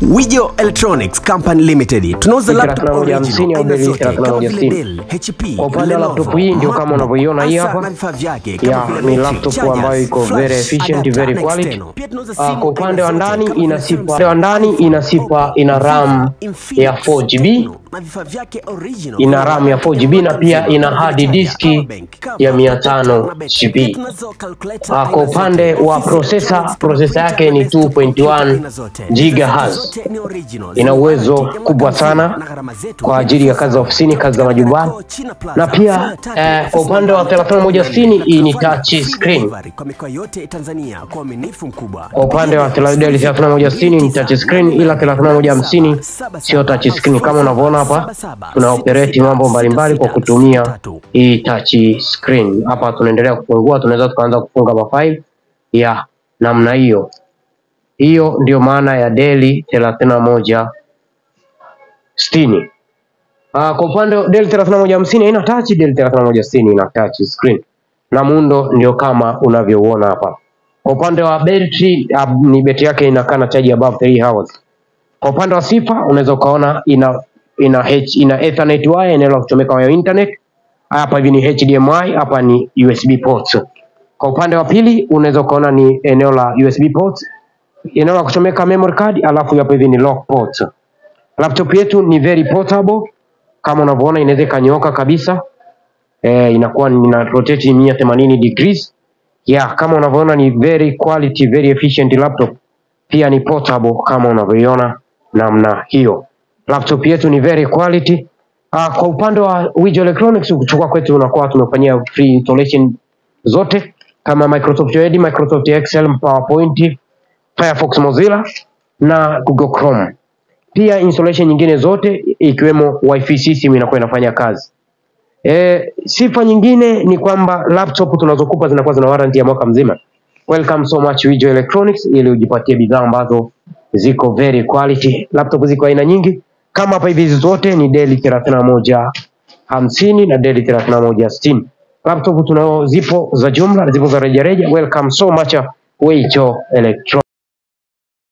Wijo Electronics Company Limited tunauza Hii laptop 3150 original au aina bei zote kama 3160. vile Dell, HP, Kwa upande wa Lenovo, laptop hii ndio kama MacBook, unavyoiona hii hasa hapa. na vifaa vyake kama Ya, vile ni betri, laptop chargers, ambayo iko flash, very efficient, adapter very na quality. external. Pia tunauza Ah, simu kwa upande aina wa zote ndani kama vile ina sipa Samsung, upande wa ndani ina sipa ina RAM Infinix, ya 4GB na vifaa vyake original. ina RAM ya 4GB na pia ina hard disk ya 500 GB. Ah, kwa upande wa processor, processor yake ni 2.1 GHz. Ina uwezo kubwa sana kwa ajili ya kazi za ofisini, kazi za majumbani. Na pia eh, kwa upande wa 3160 hii ni touch screen. Kwa mikoa yote ya Tanzania kwa uaminifu mkubwa. Kwa upande wa Dell 3160 ni touch screen, ila 3150 sio touch screen. Kama unavyoona hapa, tuna operate mambo mbalimbali kwa kutumia hii touch screen. Hapa tunaendelea kufungua, tunaweza tukaanza kufunga mafaili ya namna hiyo. Hiyo ndio maana ya Dell 3160. Ah, kwa upande wa Dell 3150 haina touch, Dell 3160 ina touch screen na muundo ndio kama unavyouona hapa. Kwa upande wa betri uh, ni betri yake inakaa na chaji above 3 hours. Kwa upande wa sifa unaweza ukaona ina ina H, ina Ethernet wire eneo la kuchomeka waya internet. Hapa hivi ni HDMI, hapa ni USB ports. Kwa upande wa pili unaweza ukaona ni eneo la USB ports, eneo la kuchomeka memory card, alafu hapa hivi ni lock ports. Laptop yetu ni very portable kama unavyoona, inaweza ikanyooka kabisa eh, inakuwa ni- ina rotate 180 degrees yeah, kama unavyoona ni very quality, very efficient laptop. Pia ni portable kama unavyoiona namna hiyo. Laptop yetu ni very quality. Ah, kwa upande wa Wijo Electronics kuchukua kwetu unakuwa tumefanyia free installation zote kama Microsoft Word, Microsoft Excel, PowerPoint, Firefox, Mozilla na Google Chrome. Pia installation nyingine zote ikiwemo wifi system inakuwa inafanya kazi. E, sifa nyingine ni kwamba laptop tunazokupa zinakuwa zina warranty ya mwaka mzima. Welcome so much Wijo Electronics ili ujipatie bidhaa ambazo ziko very quality. Laptop ziko aina nyingi kama hapa hivi, hizi zote ni Dell 31 hamsini na Dell 31 sitini. Laptop tunao zipo za jumla, zipo za rejareja. Welcome so much Wijo Electronics.